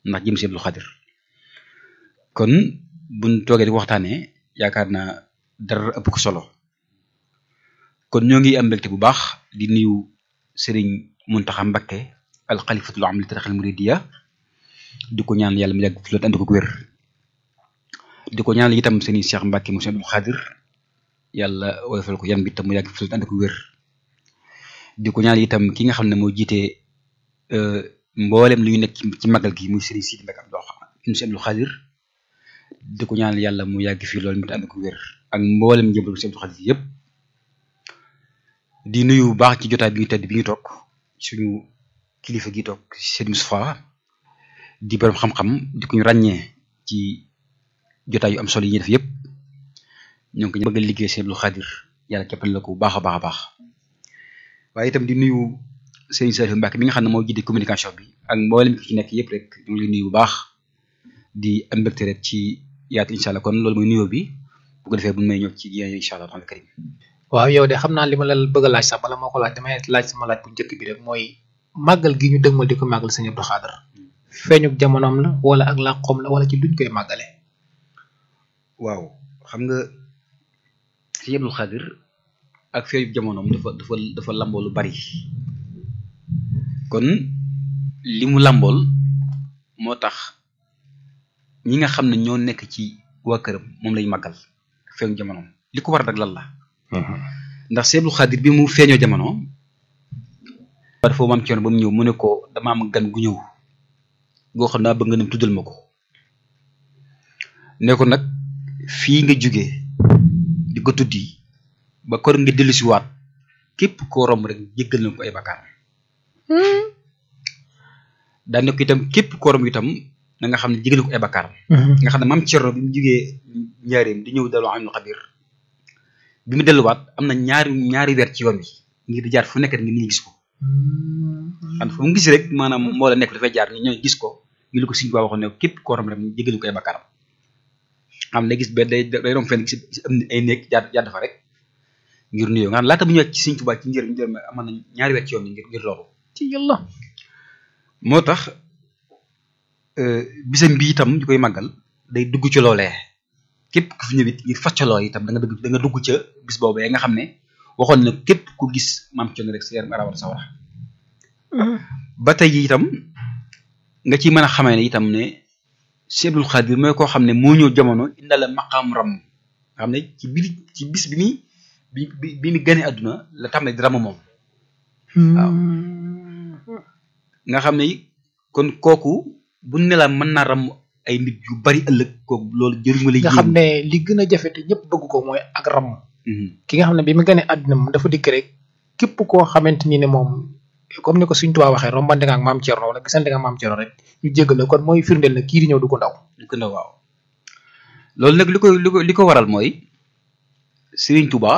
ndax jëm si Abdul Xaadir kon buñ toogee di waxtaanee yaakaar naa dara ëpp ko solo kon ñoo ngi am mbégte bu baax di nuyu Serigne Mountakha Mbacké al xalifatul am li tarixal muridiya di ko ñaan yàlla mu yàgg fi loolu ànd ko wér di ko ñaan itam Serigne Cheikh Mbacké mu Abdul Xaadir yàlla woyofal ko yan bi tam mu yàgg fi loolu ànd ko wér di ko ñaan itam ki nga xam ne moo jiite mboolem lu ñu nekk ci magal gi muy Serigne Sidi Mbacké Abdul Xaadir di ko ñaan yàlla mu yàgg fii loolu mi ànd ko wér ak mboolem njëmbalu Sëñ Abdul Xaadir yëpp di nuyu bu baax ci jotaay bi ñu tedd bi ñu toog suñu kilifa gi toog Sëñ Moustapha di borom xam-xam di ko ñu ràññee ci jotaay yu am solo yi ñuy def yëpp ñoo ngi ko bëgg a liggéey Sëñ Abdul Xaadir yàlla keppal la ko bu baax a baax a baax waaye itam di nuyu Sëñ Saliou Mbacké mi nga xam ne moo jiite communication bi ak mboolem ki ci nekk yëpp rek ñu ngi lay nuyu bu baax di am mbégte rek ci yaatu incha allah kon loolu mooy nuyoo bi bu ko defee bu may ñëw ci yéen incha allah taala karim waaw yow de xam naa li ma la bëgg a laaj sax bala moo ko laaj damay laaj sama laaj bu njëkk bi rek mooy màggal gi ñu dëgmal di ko màggal Sëñ Abdou Khadre feeñu jamonoom la wala ak làqoom la wala ci luñ koy màggale waaw xam nga Sëñ Abdou Khadre ak feeñu jamonoom dafa dafa dafa lamboo lu bari kon li mu lambool moo tax ñi nga xam ne ñoo nekk ci waa këram moom lañ màggal feeñu jamonoom li ko war nag lan la ndax Sëñ Abdou Khadre bi mu feeñoo jamono dafa maam coono ba mu ñëw mu ne ko dama am gan gu ñëw goo xam naa bëgg nga dem tuddal ma ko ne ko nag fii nga jógee di ko tuddi ba kor nga dellu si waat képp koo romb rek jéggal na ko ay bakkaar daan ne ko itam képp koo romb itam na nga xam ne jéggal na ko ay bakkaar nga xam ne maam Cerno bi mu jógee njaareem di ñëw daloo amul xabir bi mu delluwaat am na ñaari ñaari weer ci yoon wi ngir di jaar fu nekk ngir ñu gis ko xam fu mu gis rek maanaam moo la nekk dafay jaar ni ñooy gis ko ngi lu ko Sëñ Tuubaa waxoon ne képp koo romb rek jéggal ko ay bakkaaram xam ne gis benn day day romb fenn gis am ay néeg jaar jaar dafa rek ngir nuyoo nga xam laata bu ñëwee ci Sëñ Tuubaa ci njëriñ njëriñ amoon na ñaari weer ci yoon wi ngir ngir loolu ci yàlla moo tax bisam bi itam ñu koy màggal day dugg ci loolee képp ku fi ñëwit ngir faccaloo itam da nga dugg da nga dugg ca bis boobee nga xam ne waxoon na képp ku gis maam Cerno rek sa yaram arawat sa wara ba tey itam nga ci mën a xamee ne itam ne Sëñ Abdul Xaadir mooy koo xam ne moo ñëw jamono indala maqaam ram nga xam ne ci biir ci bis bi muy bi bi bi mu gane àdduna la tàmbali di ram moom waaw nga xam ne kon kooku bu ne la mën naa ram ay nit yu bari ëllëg kooku loolu jëriñu la nga xam ne li gën a jafe te ñëpp bëgg ko mooy ak ram ki nga xam ne bi mu gënee àdduna moom dafa dikk rek képp koo xamante ni ne moom comme ni ko Sëñ Tuubaa waxee rombante nga ak maam Cerno wala gisante nga ak maam Cerno rek ñu jéggal la kon mooy firndeel na kii di ñëw du ko ndaw du ko ndaw waaw loolu nag li ko li ko li ko waral mooy Sëriñ Tuubaa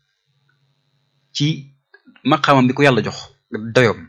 ci maqaamam bi ko yàlla jox doyoom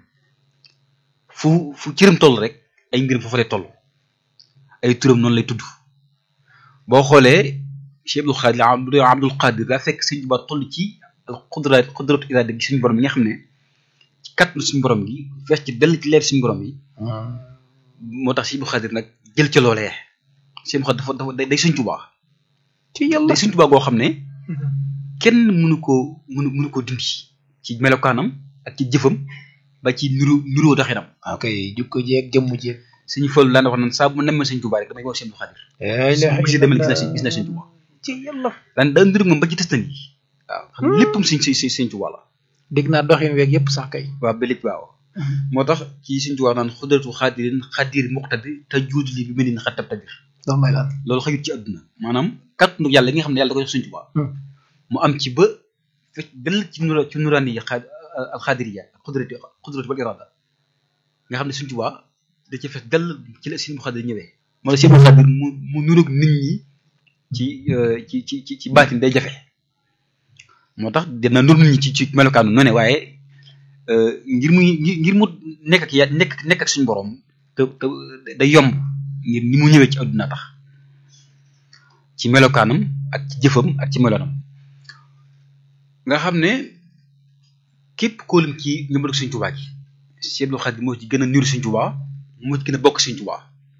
fu fu cëram toll rek ay mbiram foofu lay toll ay turam noonu lay tudd boo xoolee Cheikh Abdul Xaadir Abdul Abdul Xaadir daa fekk Sëñ Tuubaa toll ci xudra xudratu iraada gi suñu borom bi nga xam ne ci kàttanu suñu borom gi fees ci dell ci leer suñu borom yi moo tax Cheikh Abdul Xaadir nag jël ca loolee Cheikh Abdul Xaadir dafa dafa day Sëñ Tuubaa ci yàlla day Sëñ Tuubaa goo xam ne kenn mënu koo mënu mënu koo dindi ci melokaanam ak ci jëfam ba ci nuru nuroo doxinam ok jukko jeeg jëmm jeeg suñu fël daan wax naan saa bu nemmee Sëñ Tuubaa rek damay woo Cheikh Abdul Xaadir bu gisee demee gis na gis na Sëñ Tuubaa ci yàlla daan daan ndur moom ba ci testan yi waaw xam ne léppam Sëñ Sëñ Sëñ Tuubaa la dégg naa doxin weeg yëpp sax kay waaw belit waaw moo tax ci Sëñ Tuubaa naan xudratu xaadirin xaadir muqtadir te juudu li bi mel ni xattab tabir loolu may lan loolu xajut ci àdduna maanaam kàttanu yàlla gi nga xam ne yàlla da ko jox Sëñ Tuubaa mu am ci ba fekk dell ci nura ci nuraani yi xaad alxaadiriya xudrati xudrati wal irada nga xam ne Sëñ Tuubaa da ci fees dell ci la Sëñ Xaadir ñëwee moo tax Sëñ Xaadir mu mu nuroog nit ñi ci ci ci ci ci baatin day jafe moo tax dina nur nit ñi ci ci melokaanu noonu waaye ngir muy ngir mu nekk ak ya nekk nekk ak suñu borom te te day yomb ngir ni mu ñëwee ci àdduna tax ci melokaanam ak ci jëfam ak ci meloonam nga xam ne képp kóolum ci njëmbatu Sëñ Tuubaa gi Sëñ Abdul Xaadir moo ci gën a niru Sëñ Tuubaa moo ci gën a bokk Sëñ Tuubaa